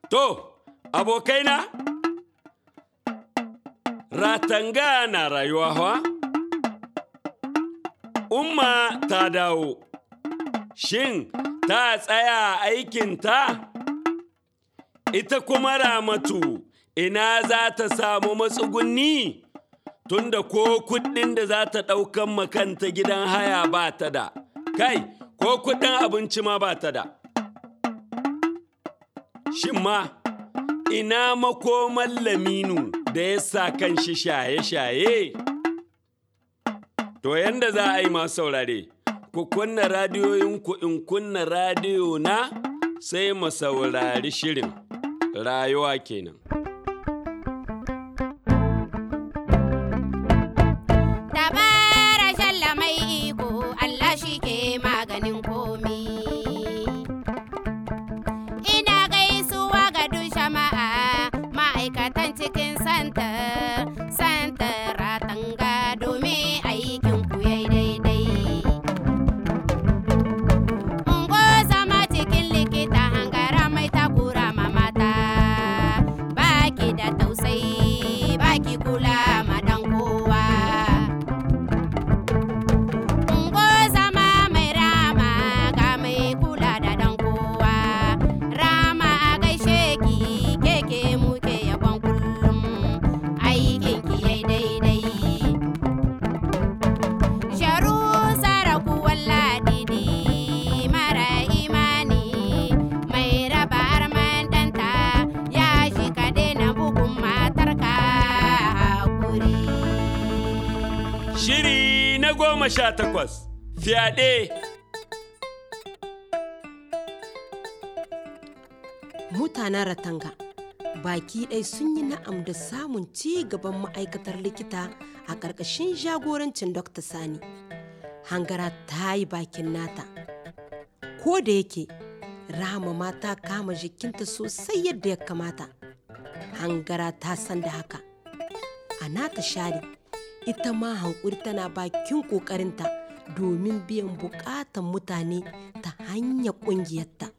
To, abokaina, ratanga na rayuwa hawa? Umma ta dawo, shin ta tsaya aikinta? Ita kuma ramatu ina za ta samu matsugunni? Tunda ko kuɗin da za ta ɗaukan makanta gidan haya ba ta da, kai, ko kuɗin abinci ma ba ta da. Shin ma, ina makoman laminu da ya sa kan shi shaye-shaye? To yanda za a yi masu saurare, ku kunna radiyoyinku in kunna radiyo na sai mu saurari shirin rayuwa kenan. Dabara shalla mai iko Allah shi ke maganin komi. Ina gaisuwa ga duk jama'a ma'aikatan cikin santa, santa ratanga domin aikin ku yayi daidai. Ungo zama cikin likita hangara mai takura ma mata, baki da tausayi, baki kula ma dan kowa. Ungo zama mai rama ga mai kula da dan kowa. Rama a gaishe ki keke muke yabon kullum aikin ki yai daidai. Sharu saraku walladidi mara imani mai raba arman danta ya shi ka daina bugun matarka hakuri. Shiri na goma sha takwas, fyaɗe. mutanen ratanga baki ɗai sun yi na'am da samun ci gaban ma'aikatar likita a ƙarƙashin jagorancin dr sani hangara ta yi bakin nata ko da yake rahama ma ta kama jikinta sosai yadda ya kamata hangara ta san da haka a nata share ita ma hankuri tana bakin ƙoƙarinta domin biyan buƙatan mutane ta hanyar ƙungiyarta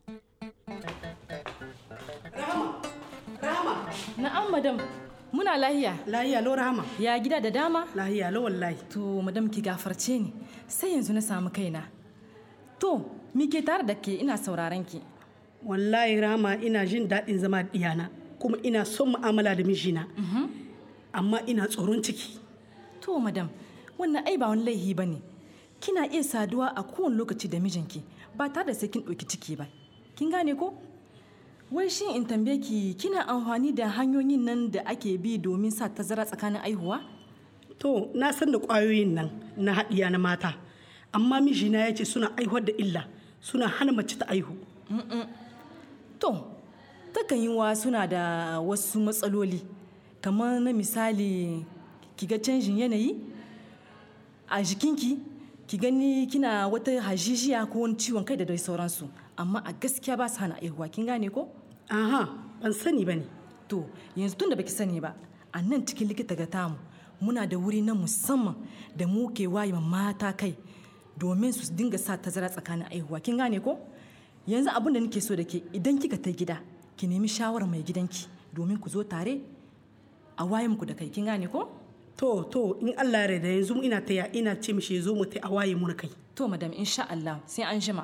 Na'am madam, muna lahiya. Lahiya lo Rahama. Ya gida da dama? Lahiya lo wallahi. To madam ki gafarce ni, sai yanzu na samu kaina. To, mi ke tare da ke ina sauraron ki. Wallahi Rahama ina jin daɗin zama da ɗiyana kuma ina son mu'amala da mijina. Amma ina tsoron ciki. To madam, wannan ai ba wani laihi ba ne. Kina iya saduwa a kowane lokaci da mijinki ba tare da sai kin ɗauki ciki ba. Kin gane ko? Wai shin in tambaye ki kina amfani da hanyoyin nan da ake bi domin sa tazara tsakanin aihuwa? To na san da ƙwayoyin nan na haɗiya na mata. Amma mijina ya ce suna aihuwar da illa suna hana mace ta aihu. To, takan yi wa suna da wasu matsaloli, kamar na misali ki ga canjin yanayi a jikinki, ki gani kina wata hajijiya ko wani ciwon kai da dai sauransu, amma a gaskiya ba su hana aihuwa, kin gane ko? Aha, ban sani ba ne. To, yanzu tun da baki sani ba, a nan cikin likita ga tamu, muna da wuri na musamman da mu ke waye ma mata kai domin su dinga sa tazara tsakanin aihuwa. Kin gane ko? Yanzu abin da nake so da ke idan kika ta gida, ki nemi shawarar mai gidanki domin ku zo tare a waye muku da kai. Kin gane ko? To, to, in Allah ya da yanzu ina taya ina ce mishi ya zo mu ta a waye mu na kai. To, madam, insha Allah, sai an jima.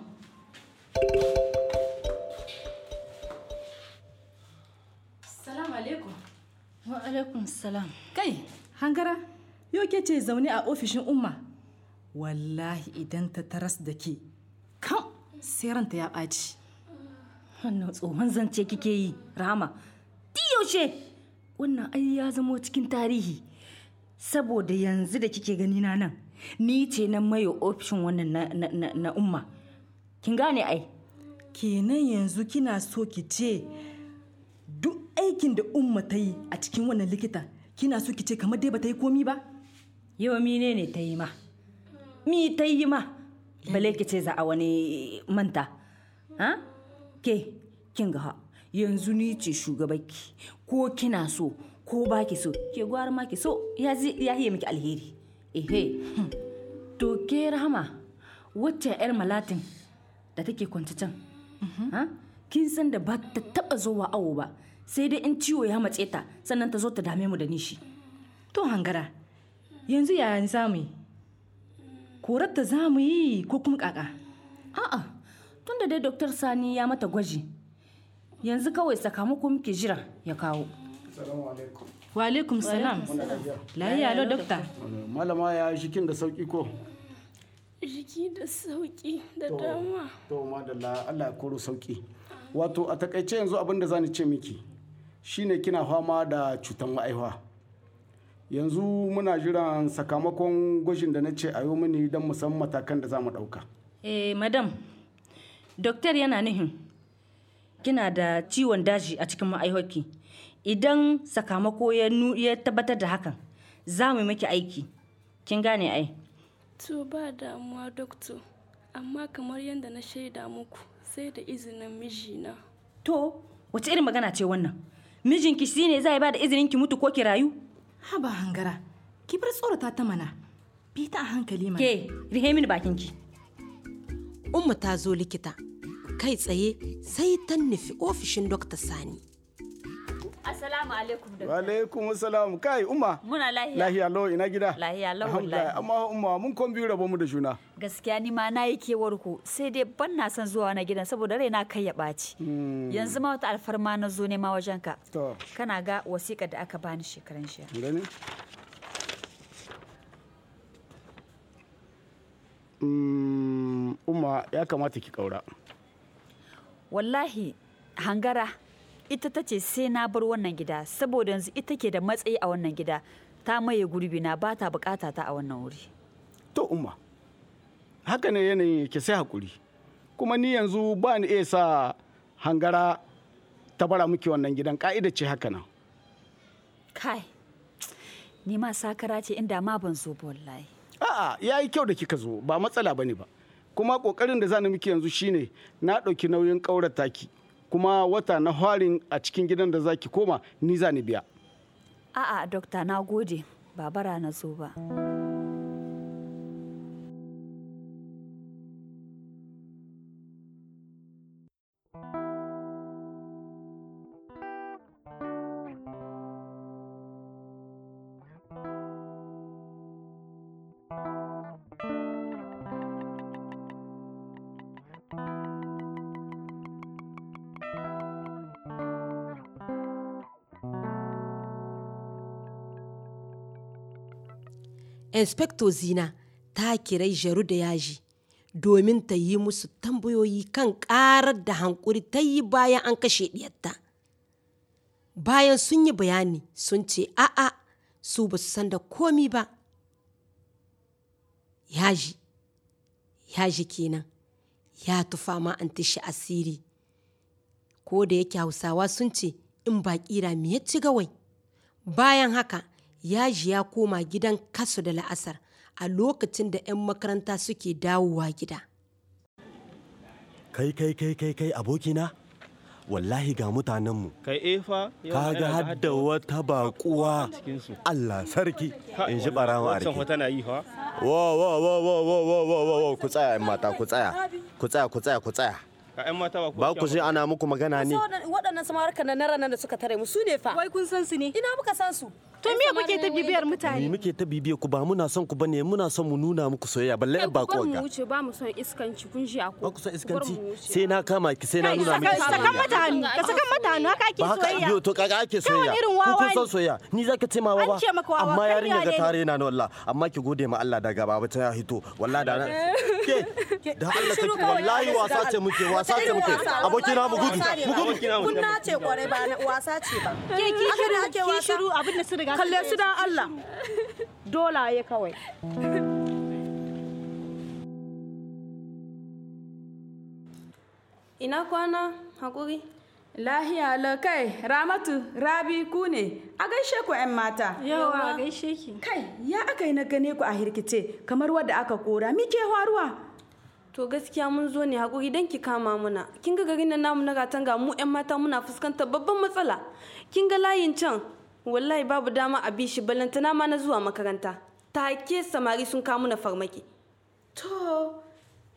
Salamu alaikum. Wa alaikum salam. Kai, hangara, yau ke ce zaune a ofishin umma. Wallahi idan ta taras da ke, kam sai ranta ya ɓaci. Wannan tsohon zance kike yi, Rama. Ti yaushe? Wannan ai ya zamo cikin tarihi. Saboda yanzu da kike gani na nan, ni ce na maye ofishin wannan na, na, na, na umma. Kin gane ai? Kenan yanzu kina so ki ce duk aikin da umma ta yi a cikin wannan likita, kina so ki ce kamar dai ba ta yi komi ba? Yau mine ne ta yi ma? Mi ta yi ma? Bale ki ce za a wani manta. Ha? Ke, kin ga ha, yanzu ni ce shugabanki, ko kina so, ko ba ki so, ke gwara ma ki so, ya zi- ya yi miki alheri. Ehe, hmm. to ke rahama, wacce 'yar malatin da take kwanci can? Ha? kin san da ba ta taba zuwa awo ba sai dai in ciwo ya matse ta sannan ta zo ta dame mu da nishi to hangara yanzu yaya za mu yi korar ta za mu yi ko kuma kaka a'a tunda dai doktor sani ya mata gwaji yanzu kawai sakamako muke jira ya kawo wa alaikum salam lahiya lo dokta malama ya shikin da sauki ko jiki da sauki da dama to madalla Allah ya koro sauki wato a takaice yanzu abin da zani ce miki shine kina fama da cutar ma'aihuwa yanzu muna jiran sakamakon gwajin da na ce a yi mini don mu san matakan da za mu ɗauka eh madam doktor yana nihin kina da ciwon daji a cikin ma'aihoki idan sakamako ya nu- ya tabbatar da hakan za mu yi miki aiki kin gane ai to ba damuwa doktor amma kamar yadda na shaida muku sai da izinin mijina to wace irin magana ce wannan mijinki shi ne zai ba da izinin ki mutu ko ki rayu haba hangara ki bar tsorata ta mana bi ta a hankali mana ke rihe mini bakinki umma ta zo likita kai tsaye sai ta nufi ofishin dokta sani Assalamu alaikum da wa alaikum salam kai umma muna lahiya. lahiya lo ina gida Lahiya lau Alhamdulillah. wallahi. amma umma mun kon biyu rabo mu da juna Gaskiya ni ma na yi kewar ku sai dai ban na son zuwa na gidan saboda raina kai ya ɓaci. Yanzu ma wata alfarma na zo nema wajen ka. to Kana ga wasiƙar da aka bani shekaran jiya. gani Mm, umma ya kamata ki kaura Wallahi hangara ita ta ce sai na bar wannan gida saboda yanzu ita ke da matsayi a wannan gida ta maye gurbi na ba ta bukata ta a wannan wuri. to umma haka ne yanayin yake sai hakuri kuma ni yanzu ba ni iya sa hangara ta bara miki wannan gidan ka'ida ce haka nan Kai, ni ma sakara ce inda ma ban zo ba wallahi. a'a ya yi kyau da kika zo ba matsala bane ba kuma kokarin da zani miki yanzu shine na ɗauki nauyin ƙaurar taki kuma wata na harin a cikin gidan da zaki koma ni za ni biya A'a, dokta na gode, ba bara na zo ba. inspector zina ta kirai jaru da yaji domin ta yi musu tambayoyi kan karar da hankuri ta yi bayan an kashe diyarta bayan sun yi bayani sun ce a'a su ba su san da komi ba yaji yaji kenan ya tufa ma an tashi asiri ko da yake hausawa sun ce in ba kira me ya ci gawai bayan haka yaji ya koma gidan kasu da la'asar a lokacin da 'yan makaranta suke dawowa gida kai kai kai kai kai abokina wallahi ga mutanenmu kai efa kaga hadda wata bakuwa Allah sarki in ji barawa wancan arki wata na yi fa wo wo wo wo wo wo wo wo wo ku tsaya yan mata ku tsaya ku tsaya ku tsaya ku tsaya ka yan mata ba ba ku ji ana muku magana ne waɗannan samarka na ranar da suka tare mu su ne fa wai kun san su ne ina muka san su to me kuke ta bibiyar ni mutane muke ta bibiye ku ba muna son ku bane muna son mu nuna muku soyayya balle yan bakuwa ga wuce ba mu son iskanci kun ji ba ako ku son iskanci sai na kama ki sai na nuna miki sakan soyayya mata hannu ka sakan mata hannu haka ake ba haka soyayya biyo to kaga ake soyayya irin ku wawa kun ne. son soyayya ni zaka ce ma wawa An ce maka wawa, amma kai yarinya ga yare ne. tare na wallah amma ki gode ma Allah daga baba ta ya hito wallahi da na ke da Allah take wallahi wasa ce muke wasa ce muke abokina mu gudu mu gudu kun nace kwarai ba na wasa ce ba ke ki Haka shiru ne ake ki wasa? shiru abin da sun riga sun kalle su dan Allah dolaye kawai ina kwana hakuri Lahiya la kai Ramatu Rabi ku ne a gaishe ku 'yan mata. yawa gaishe ki Kai ya aka yi na gane ku a hirkice kamar wadda aka kora mi ke faruwa. to gaskiya mun zo ne hakuri don ki kama muna kin ga garin nan namu na ratanga mu yan mata muna fuskantar babban matsala kin ga layin can wallahi babu dama a bi shi ballantana ma na zuwa makaranta take samari sun kawo muna farmaki To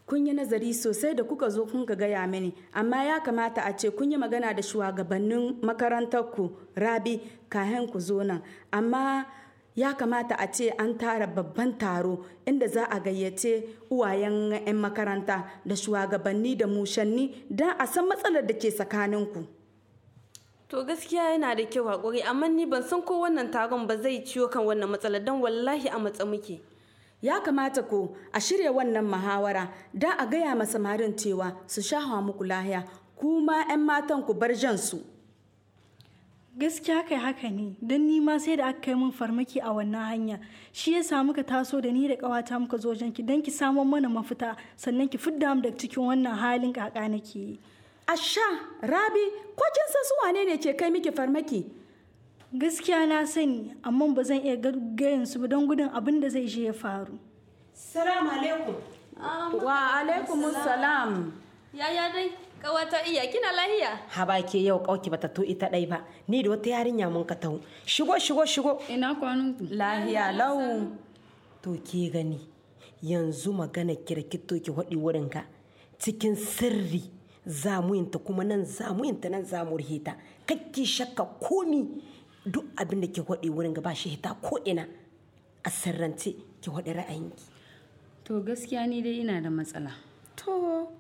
kun yi nazari sosai da kuka zo kun ka gaya mini amma ya kamata a ce kun yi magana da shugabannin makarantarku rabi kayan ku zo nan amma ya kamata a ce an tara babban taro inda za a gayyace uwayen 'yan makaranta da shugabanni da mushanni don a san matsalar da ke tsakaninku To gaskiya yana da kyau haƙuri amma ni ban san ko wannan taron ba zai ciwo kan wannan matsalar don wallahi a matsa muke. ya kamata ko a shirya wannan muhawara don a gaya ma samarin cewa su shahawa muku lahiya kuma 'yan matan ku bar jan su gaskiya kai haka ne don ni ma sai da aka kai min farmaki a wannan hanya shi ya samu ka taso da ni da kawata muka zo ki don ki samun mana mafita sannan ki fidda mu daga cikin wannan halin kaka nake yi asha rabi ko kin san su wane ne ke kai miki farmaki gaskiya na sani amma ba zan iya gayin su ba don gudun abin da zai je ya faru salamu alaikum wa alaikum salam Yaya dai kawata iya kina lahiya? haba ke yau kauki bata to ita dai ba ni da wata yarinya mun ka taho shigo shigo shigo ina kwanan lahiya lau to ke gani yanzu magana kirkito ki hadi wurin ka cikin sirri zamuyinta kuma nan zamuyinta nan zamu rihita kakki shakka komi duk abin da ke hadi wurin ga ba shi hita ko ina a sirrance ki hadi ra'ayinki To gaskiya ni dai ina da matsala. to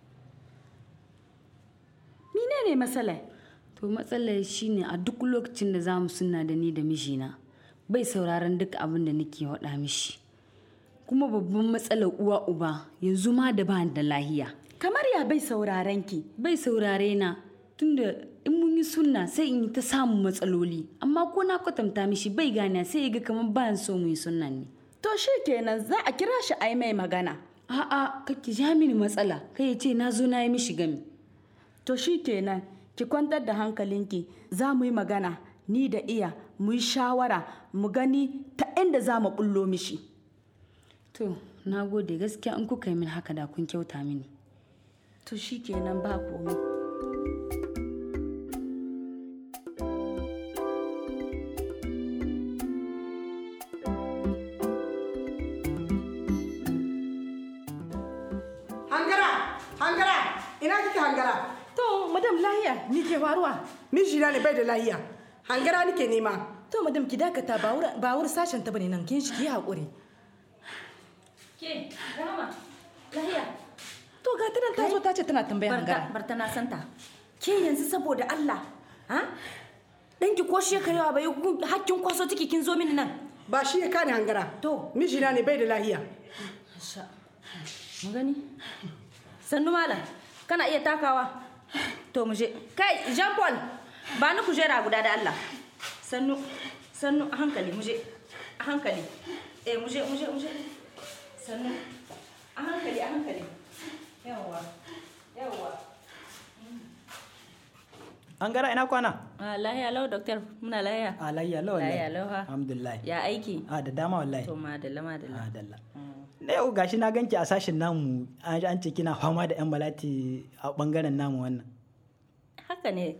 mine ne matsala To matsalar shine a duk lokacin da zamu suna da ni da mijina bai sauraron duk abin da nake faɗa mishi. Kuma babban matsalar uwa uba yanzu ma da ba da lahiya. kamar ya bai sauraren ki Bai saurare na tunda in mun yi sunna sai in yi ta samun matsaloli amma ko na kwatanta mishi bai gane sai ya ga kamar ba so mu yi sunnan ne. to shi kenan za a kira shi a yi mai magana A'a kake ja mini matsala kai ya ce na zo na yi mishi gami. to shi kenan ki kwantar da hankalinki za mu yi magana ni da iya mu yi shawara mu gani ta inda za mu bullo mishi To na gode gaskiya in kuka yi min haka da kun kyauta mini. to shi kenan ba komai Hangara, hangara, ina kike hangara? To, madam lahiya, ni ke faruwa? Mijina ne bai da lahiya. Hangara nike nema. To, madam ki dakata ba wuri ba wuri sashen ta bane nan kin shi ki haƙuri. Ke, Rama, lahiya. To, ga ta nan ta zo ta ce tana tambayar Barta, hangara. barta na santa. Ke yanzu saboda Allah, ha? Danki ko shekarewa bai hakkin kwaso ciki kin zo mini nan. Ba shi ya kani hangara. To. Mijina ne bai da lahiya. Sha. Mu gani? Sannu malam, kana iya takawa? To mu je. Kai, Jean Paul, ba ni kujera guda da Allah. Sannu, sannu a hankali mu je. A hankali. Eh, mu je, mu je, mu je. Sannu. A hankali, a hankali. Yawwa. Yawwa. An gara ina kwana? Ah, lahiya lau, doktor. Muna lahiya. A layya lau wallahi. Lahiya lau ha. Alhamdulillah. Ya aiki? A da dama wallahi. To madalla, madalla. Madalla. Na yau gashi na ganki a sashen namu an an ce kina fama da yan malati a bangaren namu wannan. Haka ne.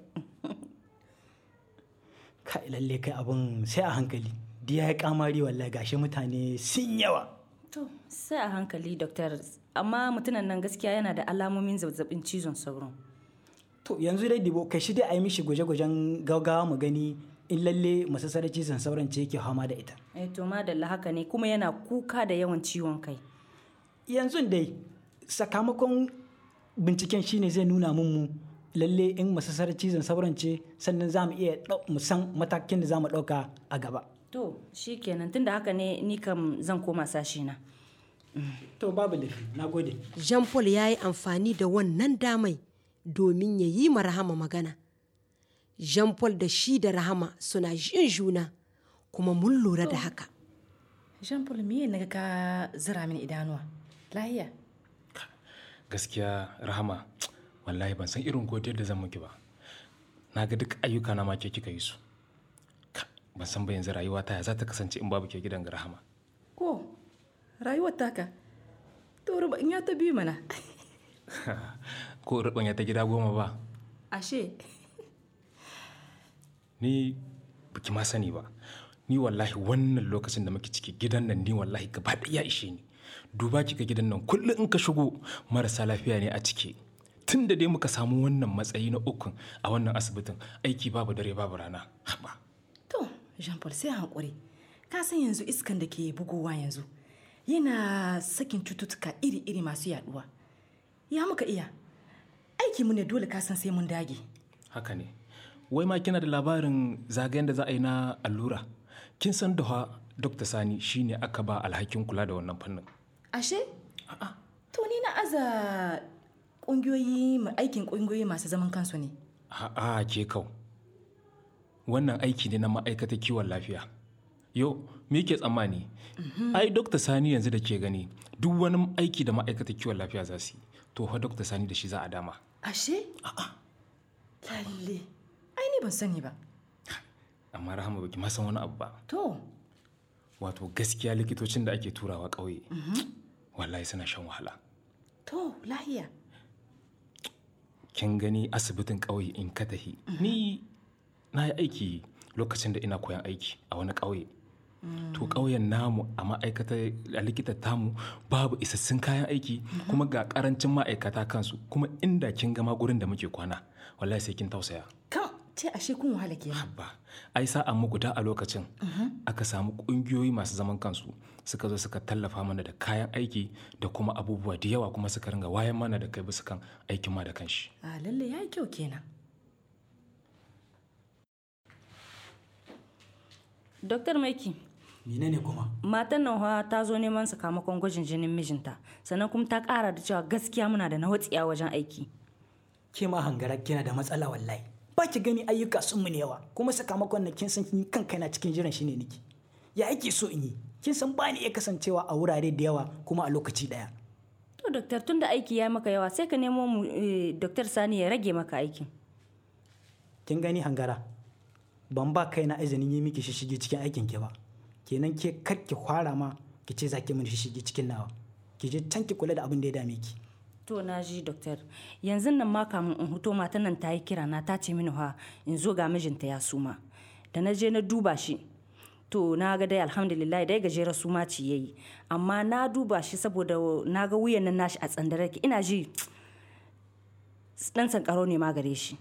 Kai lalle kai abun sai a hankali. Diya ya kamari wallahi gashi mutane sun yawa. To, sai a hankali, doktor. Amma mutumin nan gaskiya yana da alamomin zazzabin cizon sauro. To yanzu dai dibo kai shi dai a yi mishi gwaje-gwajen gaggawa mu gani in lalle masassarar cizon sauran ce yake fama da ita. Eh to madalla haka ne kuma yana kuka da yawan ciwon kai. Yanzu dai sakamakon binciken shine zai nuna mun mu lalle in masassarar cizon sauran ce sannan za mu iya ɗau- mu san matakin da za mu ɗauka a gaba. To, shi kenan tunda haka ne ni kam zan koma sashi na. To babu laifi, na gode. Jean Paul ya yi amfani da wannan damai domin ya yi ma Rahama magana. Jean Paul da shi da Rahama suna jin juna kuma mun lura da haka. Jean Paul me ne ka zira mini idanuwa? Lahiya. gaskiya rahama wallahi ban san irin godiyar da zan miki ba na ga duk ayyuka na ma ke kika yi su Ka, ban san ba yanzu rayuwa ta ya za ta kasance in babu ke gidan ga rahama Ko rayuwar taka. To ruba in ya ta biyu mana. ko rubanya ta gida goma ba Ashe. ni baki ma sani ba ni wallahi wannan lokacin da muke ciki gidan nan ni wallahi gaba ɗaya ya ishe ni duba kika gidan nan kullum in ka shigo marasa lafiya ne a ciki tun da dai muka samu wannan matsayi na ukun a wannan asibitin aiki babu dare babu rana haba To, Jean Paul sai hankuri. Ka san yanzu iskan da ke bugowa yanzu yana sakin cututtuka iri-iri masu yaduwa. Ya muka iya. Aiki mu ne dole ka san sai mun dage. haka ne wai ma kina da labarin zagayen da za a yi na allura kin san da dr sani shine aka ba alhakin kula da wannan fannin Ashe? To ni na aza ƙungiyoyi aikin ƙungiyoyi masu zaman kansu ne. a'a ke kau wannan aiki ne na ma'aikatar kiwon lafiya yau me ke tsammani ai dr sani yanzu da ke gani duk wani aiki da ma'aikatar kiwon lafiya za su yi to fa dr sani da shi za a dama Ashe? Lalle. Ai ni ban sani ba. amma rahama baki ma san wani abu ba To, wato gaskiya likitocin da ake turawa ƙauye wallahi suna shan wahala to, lahiya. kin gani asibitin ƙauye in ka tahi ni na yi aiki lokacin da ina koyan aiki a wani ƙauye to ƙauyen namu a ma'aikatar a likitar tamu babu isassun kayan aiki kuma ga ƙarancin ma'aikata kansu kuma inda kin gama gurin da muke kwana wallahi sai kin tausaya Kan, ce ashe kun wahala kenan. ba ai sa'a mu guda a lokacin aka samu ƙungiyoyi masu zaman kansu suka zo suka tallafa mana da kayan aiki da kuma abubuwa da yawa kuma suka ringa wayan mana da kai bisa kan aikin ma da kanshi A lalle ya yi kyau kenan. Doktor Maiki, menene kuma matan nan fa ta zo neman sakamakon gwajin jinin mijinta, sannan kuma ta ƙara da cewa gaskiya muna da nawatsiya wajen aiki. ke ma hangara kina da matsala wallahi ba ki gani ayyuka sun mu ne yawa kuma sakamakon na kin san kin kan kaina cikin jiran shi ne niki ya ake so in yi kin san ba ni iya kasancewa a wurare da yawa kuma a lokaci daya To, Doktor, tun da aiki ya maka yawa sai ka nemo mu eh, Doktor Sani ya rage maka aikin. kin gani hangara ban ba kaina izinin yi miki shishige cikin aikin ki ba kenan ke kar ki fara ma ki ce za ki mini shishige cikin nawa ki je can ki kula da abin da ya dame ki To, na ji, Doktor. Yanzu nan ma kamun in huto matan nan ta yi kira na ta ce mini ha in zo ga mijinta ya suma. Da na je na duba shi. To, na ga dai alhamdulillah dai gajeren suma ce ya yi. Amma na duba shi saboda na ga wuyan nan nashi a tsandare ki. Ina ji dan sankaro ne ma gare shi.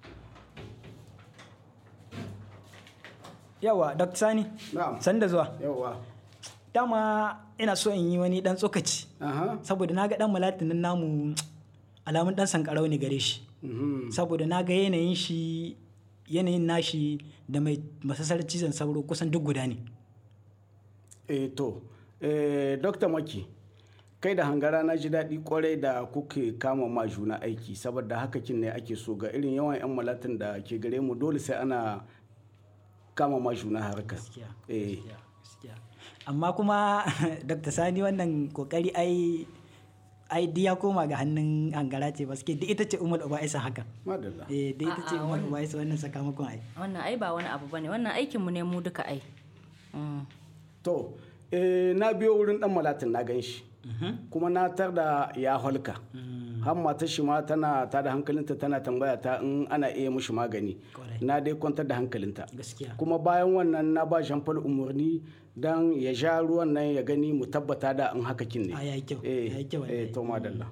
yawa dr sani san da zuwa yawa dama ina so in yi wani dan tsokaci saboda na ga dan malatin nan namu alamun dan sankarau ne gare shi saboda na ga yanayin shi yanayin nashi da mai masasar cizon sauro kusan duk guda ne eh to eh dr maki kai da hangara na ji daɗi kwarai da kuke kama ma juna aiki saboda haka kin ne ake so ga irin yawan 'yan malatin da ke gare mu dole sai ana kama ma juna harkar eh amma kuma dr sani wannan kokari ai ai duk ya koma ga hannun hangara ce ba suke duk ita ce umar uba isa haka madalla eh duk ita ce A'a, umar wannan- uba isa wannan sakamakon ai Wannan ai ba wani abu bane. Wannan aikin mu ne mu duka ai. Mm. to eh, na biyo wurin dan malatin na gan shi kuma na tar da ya holka har matar shi ma tana ta da hankalinta tana tambaya ta in ana iya mushi magani na dai kwantar da hankalinta gaskiya kuma bayan wannan na ba jean paul umarni don ya sha ruwan nan ya gani mu tabbata da in haka kin ne a yayi kyau eh yayi kyau eh to madalla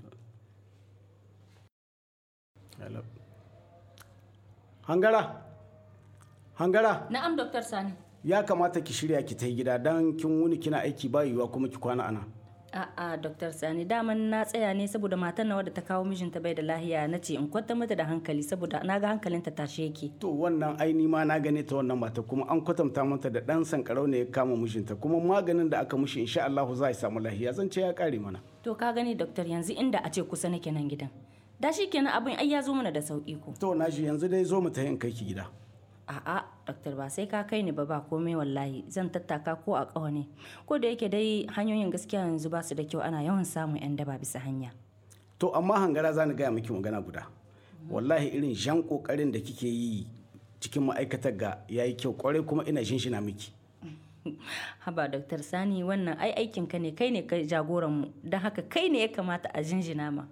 Hello. hangara hangara Na'am Doktor Sani. ya kamata ki shirya ki ta gida don kin wuni kina aiki ba yiwuwa kuma ki kwana ana A'a Doktor Sani daman na tsaya ne saboda matan nawa da ta kawo mijinta bai da lahiya na ce in kwanta mata da hankali saboda na ga hankalinta tashe yake. to wannan aini ma na gane ta wannan mata kuma an kwatanta mata da dan sankarau ne ya kama mijinta kuma maganin da aka mushi insha Allah za a samu lahiya zan ce ya kare mana To ka gani Doktor yanzu inda a ce kusa nake nan gidan. Da shi kenan abin ai ya zo mana da sauki ko. to na ji yanzu dai zo mu ta in kai ki gida A'a Doktor ba sai ka kai ni ba ba komai wallahi zan tattaka ko a ƙawa ne. Ko da yake dai hanyoyin gaskiya yanzu ba su da kyau ana yawan samun 'yan daba bisa hanya. to amma hangara za ni gaya miki magana guda wallahi irin jan kokarin da kike yi cikin ma'aikatar ga yayi kyau kwarai kuma ina shinshina miki Haba Doktor Sani wannan ai aikin ka ne kai ne kai jagoran mu don haka kai ne ya kamata a jinjina ma.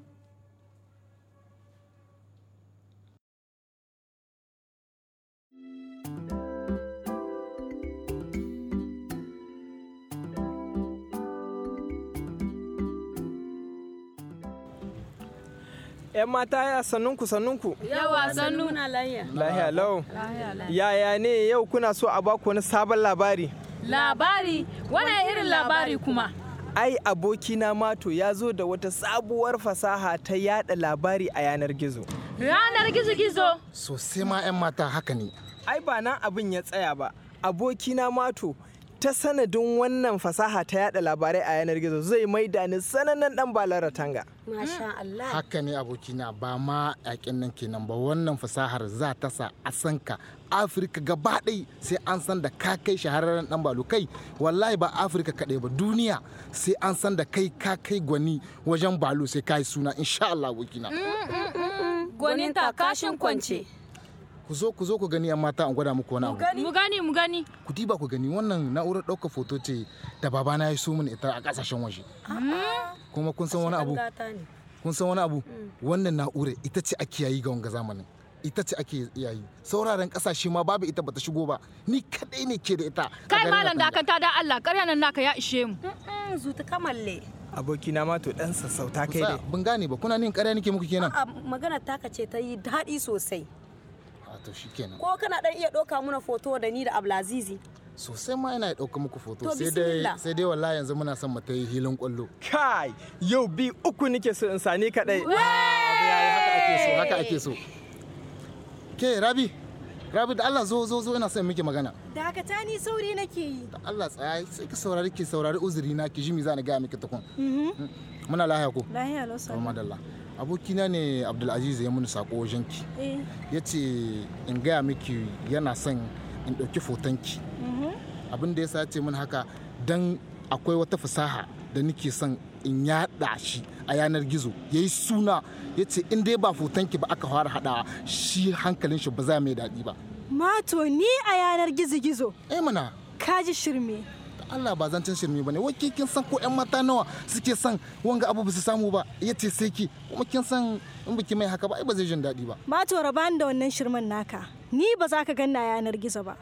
'Yan mata ya sannunku sannunku. Yawa sannu na lahiya. Lahiya lau. Yaya ne yau kuna so a baku wani sabon labari? Labari? Wane irin labari kuma? Ai abokina Mato ya zo da wata sabuwar fasaha ta yada labari a yanar gizo. Ranar gizo-gizo? Sosai ma 'yan mata haka ne. Ai ba nan abin ya tsaya ba. Abokina Mato ta sanadin wannan fasaha ta yada labarai a yanar gizo zai maida ni sanannen dan balara tanga. Masha Allah. Haka ne abokina ba ma yakin nan kenan ba wannan fasahar za ta sa a san ka Afirka gaba ɗai sai an san da ka kai shahararren dan balo kai wallahi ba Afirka kaɗai ba duniya sai an san da kai ka kai gwani wajen balo sai ka yi suna insha Allah abokina. Gwanin ta kashin kwance. Ku zo ku zo ku gani yan mata an gwada muku wani abu. Mu gani mu gani. Ku diba ku gani wannan na'urar ɗaukar foto ce da babana ya so mini ita a ƙasashen waje. Kuma kun san wani abu? kun san wani abu wannan na'ura ita ce ake yayi ga wanga zamanin ita ce ake yayi sauraren kasashe ma babu ita bata shigo ba ni kadai ne ke da ita Kai malam dakata da Allah ƙarya nan naka ya ishe mu. Zuta kamalle. Abokina ma to dan sassauta kai dai. ban gane ba kuna nin ƙarya nake muku kenan A magana taka ce ta yi daɗi sosai. a to shikenan Ko kana ɗan iya ɗauka mana foto da ni da Ablazizi. sosai ma ina ɗauka muku foto To, sai dai bismillah. sai dai wallahi yanzu muna son mu ta yi hilin kwallo Kai yau bi uku nike so in sani kadai. haka ake so haka ake so ke rabi rabi da Allah zo zo zo ina son miki magana Dakata ni sauri nake yi. da Allah tsaya sai ki saurari ki saurari uzuri na ki ji mi za ni ga miki tukun muna lahiya ko Lahiya lau to madalla abokina ne Abdulaziz ya muni sako wajen ki Eh. ya ce in gaya miki yana son in ɗauki fotonki abin da ya sa ce min haka don akwai wata fasaha da nake son in yaɗa shi a yanar gizo ya yi suna ya ce in dai ba fotonki ba aka fara haɗawa shi hankalin shi ba za mai daɗi ba Mato ni a yanar gizo-gizo. Eh mana. Kaji shirme. Allah ba zancen shirme ba ne wai ke kin san ko 'yan mata nawa suke son wanga abu ba su samu ba ya ce sai ki kuma kin san in biki mai haka ba ai ba zai jin daɗi ba Mato rabani da wannan shirman naka. Ni ba za ka ganna a yanar gizo ba.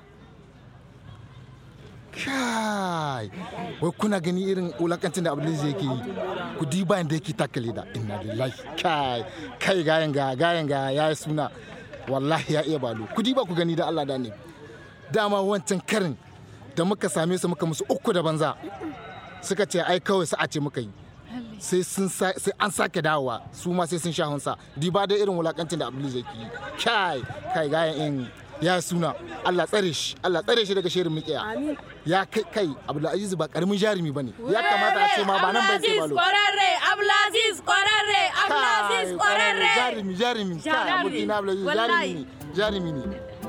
kai wai kuna gani irin wulakancin da abdulaziz yake yi ku diba yadda yake takale da inna lillahi kai kai gayan ga gayan ga ya yi suna wallahi ya iya balo ku diba ku gani da Allah da ne dama wancan karin da muka same su muka musu uku da banza suka ce ai kawai sa'a ce muka yi sai sun sa- sai an sake dawowa su ma sai sun sha hunsa diba da irin wulakancin da abdulaziz yake yi kai kai gayan in ya suna Allah tsare shi Allah tsare shi daga shirin miƙiya ya kai kai Abdulaziz ba karamin jarumi bane ya kamata a ce ma ba nan bai ce balo Kwararre, Abdulaziz kwararre, Abdulaziz Kai, kwararre. jarumi jarumi kai abokina Abdulaziz jarumi ne jarumi ne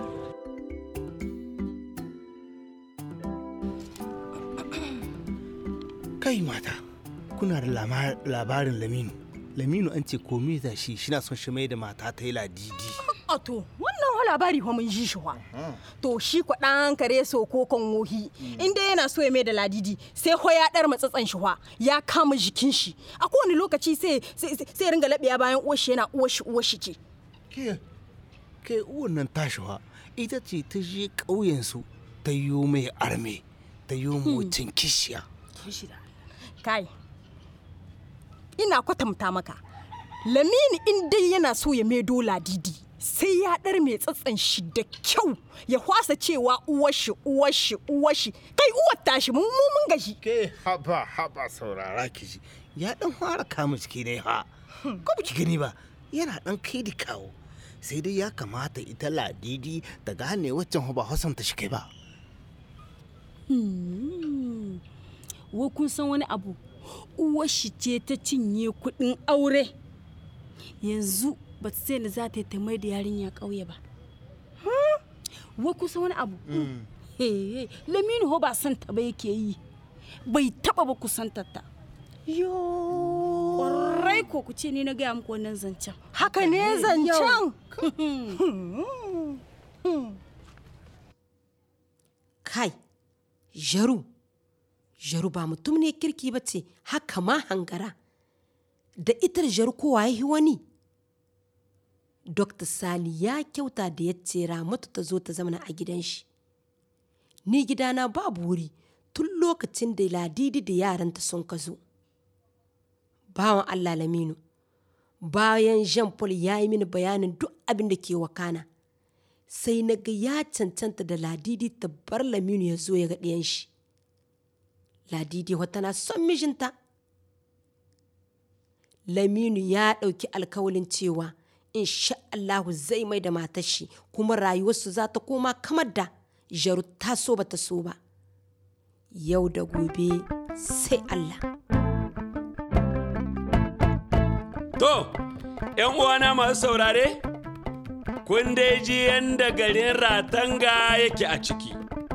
kai mata kuna da lama- labarin laminu laminu an ce komai da shi shi na son shi mai da mata ta yi ladidi A to, wannan wa labari fa mun ji shi wa. To shi kwa ɗan kare so ko kan wohi. In dai yana so ya mai da ladidi sai ho ya ɗar matsatsan shi wa ya kama jikin shi. A kowane lokaci sai sai sai ringa laɓiya bayan uwar shi yana uwar shi uwar shi ce. ke ke uwan nan tashiwa ita ce ta je ƙauyensu ta yi mai arme ta yi mutum kishiya Kai. Ina kwatanta maka. Lamini in dai yana so ya maido ladidi sai ya ɗar mai tsatsan shi da kyau ya kwasa cewa uwar shi uwar shi uwar shi kai uwar tashi mun mu mun gashi. ke haba haba saurara ki ji ya dan fara kama ciki ne ha ko ba ki gani ba yana dan kai da kawo sai dai ya kamata ita ladidi ta gane waccan ba hasan ta shi kai ba Hmm. Wai kun san wani abu? Uwar shi ce ta cinye kuɗin aure. Yanzu ba ta sai da za ta yi ta mai da yarinya ƙauye ba. Wai kun san wani abu? He, Laminu ho ba san ta ba yake yi. Bai taɓa ba kusantar ta. Yo. Ƙwarai ko ku ce ni na gaya muku wannan zancen. Haka ne zancen? Kai, Jaru, Jaru ba mutum ne kirki ba ce, haka ma hangara. Da itar Jaru kowa ya yi wani. Dr. Sali ya kyauta da ya ce Ramatu ta zo ta zamana a gidan shi. Ni gidana babu wuri tun lokacin da ladidi da yaranta sun ka zo. Bawan Allah Laminu, bayan jean paul ya yi mini bayanin duk abin da ke wakana sai na ga ya cancanta da ladidi ta bar laminu ya zo ya ga ɗiyan shi ladidi wata na son mijinta laminu ya ɗauki alkawalin cewa insha Allahu zai mai da matar shi kuma rayuwarsu za ta koma kamar da jaru ta so ba ta so ba yau da gobe sai Allah To, ‘yan uwana masu saurare, kun dai ji yadda garin Ratanga yake a ciki.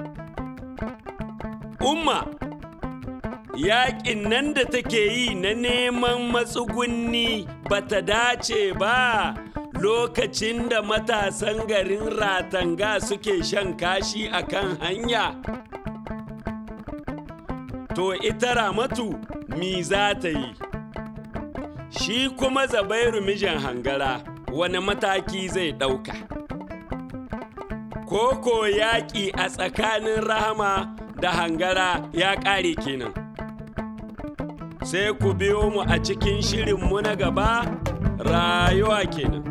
Umma, yaƙin nan da take yi na neman matsugunni ba ta dace ba lokacin da matasan garin Ratanga suke shan kashi a kan hanya. To, ita Ramatu, mi za ta yi? shi kuma zabairu mijin hangara wani mataki zai ɗauka koko yaƙi a tsakanin rahama da hangara ya ƙare kenan sai ku biyo mu a cikin shirinmu na gaba rayuwa kenan